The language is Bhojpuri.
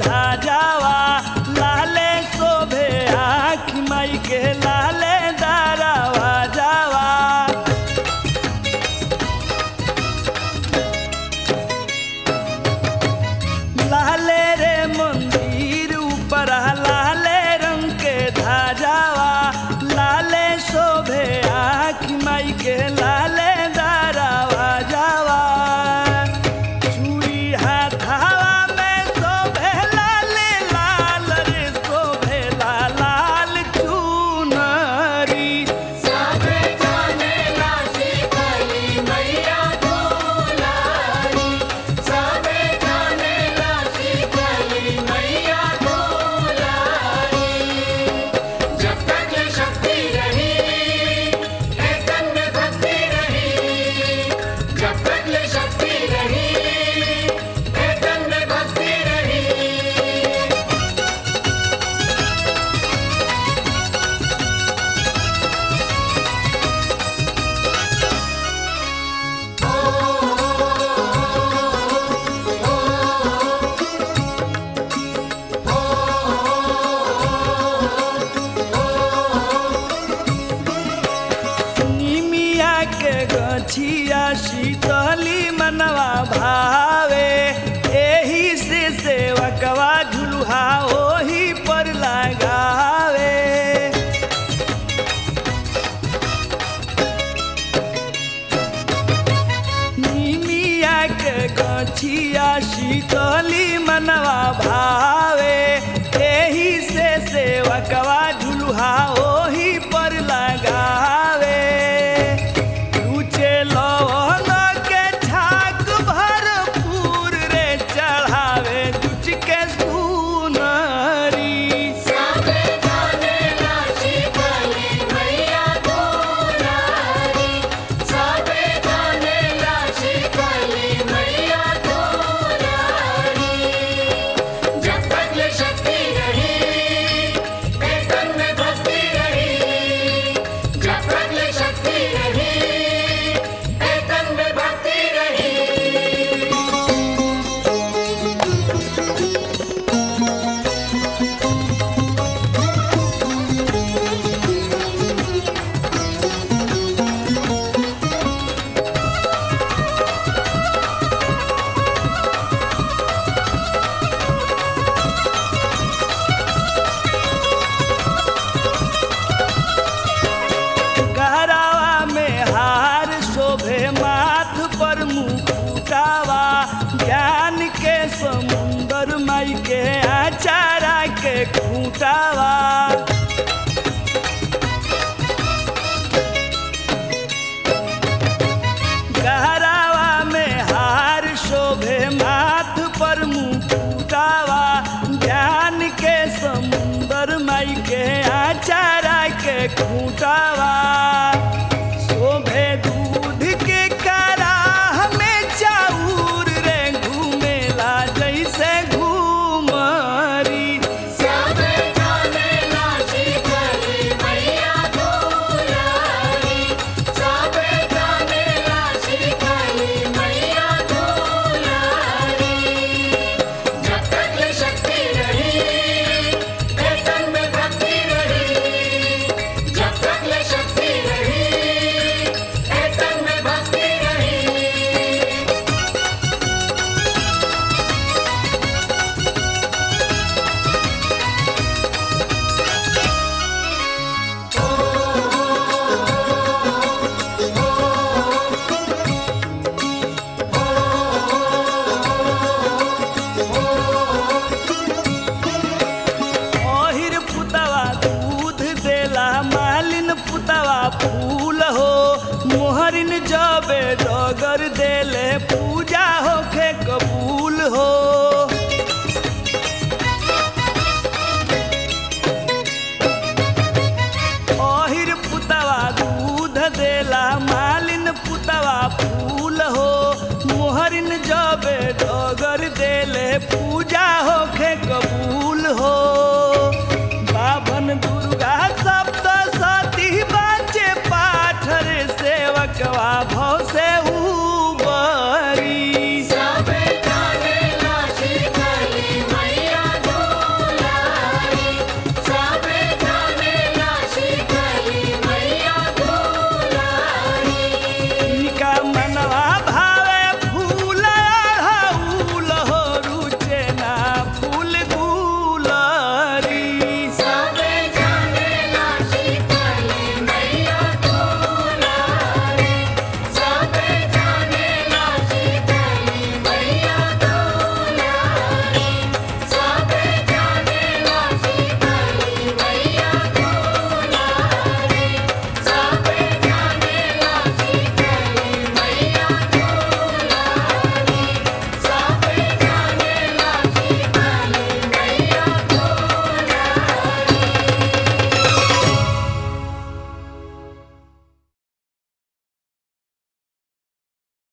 धाजावा लाले शोभे आँख माई के लाले दारावा जावा लाले रे मंदिर ऊपर लाले रंग के धाजावा लाले शोभे आँख माई के लाले दारावा जावा चूड़ी हाथावा में शोभे लाले लाल रे शोभे लाल लाल चुनरी सबे जाने ला शीतली मैया दुलारी सबे जाने ला शीतली मैया दुलारी जब तक ये शक्ति रही है तन में भक्ति रही जब तक ये शक्ति रही है तन में भक्ति रही निमिया के गछिया शीतली मनवा भावे एही से सेवकवा झुलुहा ओही पर लगावे निमिया के गछिया शीतली मनवा भावे एही से सेवकवा झुलुहा ओही पर लगावे ऊंचे लौंग के छाक भरपूर रे चढ़ावे दुच के सुनरी सबे जाने ला शीतली मैया दुलारी सबे जाने ला शीतली मैया दुलारी जब तक ये शक्ति रही है तन में भक्ति रही जब तक ये शक्ति रही है तन में भक्ति रही गहरावा में हार शोभे माथ पर मुकुटावा ज्ञान के समुंदर माई के आचारा के खूटावा गहरावा में हार शोभे माथ पर मुकुटावा ज्ञान के समुंदर माई के आचारा के खूटावा शोभे दूध के कराह में चाउर रे घूमेला जैसे घूमरी सबे जाने ला शीतली मैया दुलारी सबे जाने ला शीतली मैया दुलारी जब तक ये शक्ति रही है तन में भक्ति रही जब तक ये शक्ति रही है तन में भक्ति रही ओहिर पुतवा दूध देला मालिन पुतवा फूल हो मोहरिन जबे डगर देले पूजा होखे कबूल हो ओहिर पुतवा दूध देला मालिन पुतवा फूल हो मोहरिन जबे डगर देले पूजा होखे कबूल हो